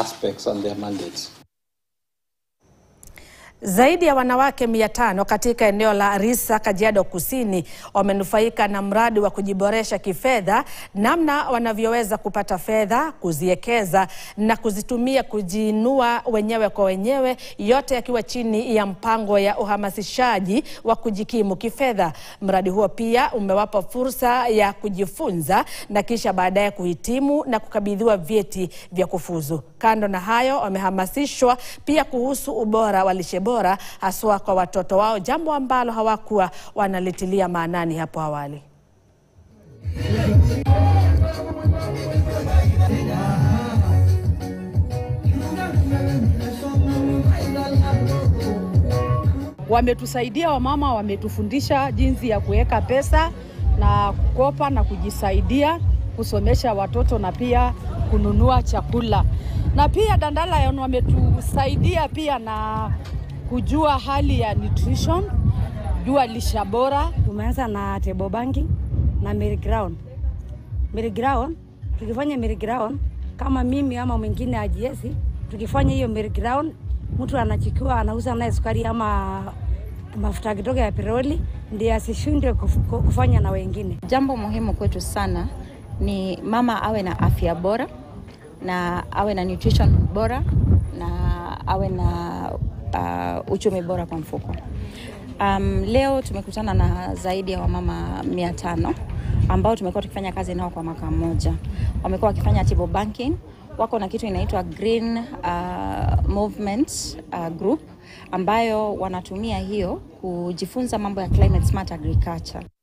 aspects and their mandates. Zaidi ya wanawake mia tano katika eneo la Risa, Kajiado Kusini wamenufaika na mradi wa kujiboresha kifedha, namna wanavyoweza kupata fedha, kuziekeza na kuzitumia kujiinua wenyewe kwa wenyewe, yote yakiwa chini ya mpango ya uhamasishaji wa kujikimu kifedha. Mradi huo pia umewapa fursa ya kujifunza na kisha baadaye kuhitimu na kukabidhiwa vyeti vya kufuzu. Kando na hayo, wamehamasishwa pia kuhusu ubora wa lishe bora haswa kwa watoto wao, jambo ambalo hawakuwa wanalitilia maanani hapo awali. Wametusaidia wamama, wametufundisha jinsi ya kuweka pesa na kukopa na kujisaidia kusomesha watoto na pia kununua chakula, na pia Dandala wametusaidia pia na kujua hali ya nutrition, jua lisha bora. Tumeanza na table banking na Mary Ground. Mary Ground, tukifanya Mary Ground kama mimi ama mwingine ajiesi, tukifanya hiyo Mary Ground, mtu anachikiwa anauza naye sukari ama mafuta kidogo ya petroli, ndiye asishindwe kufanya na wengine. Jambo muhimu kwetu sana ni mama awe na afya bora na awe na nutrition bora na awe na uh, uchumi bora kwa mfuko. Um, leo tumekutana na zaidi ya wamama mia tano ambao tumekuwa tukifanya kazi nao kwa mwaka mmoja. Wamekuwa wakifanya table banking, wako na kitu inaitwa Green uh, Movement uh, Group ambayo wanatumia hiyo kujifunza mambo ya climate smart agriculture.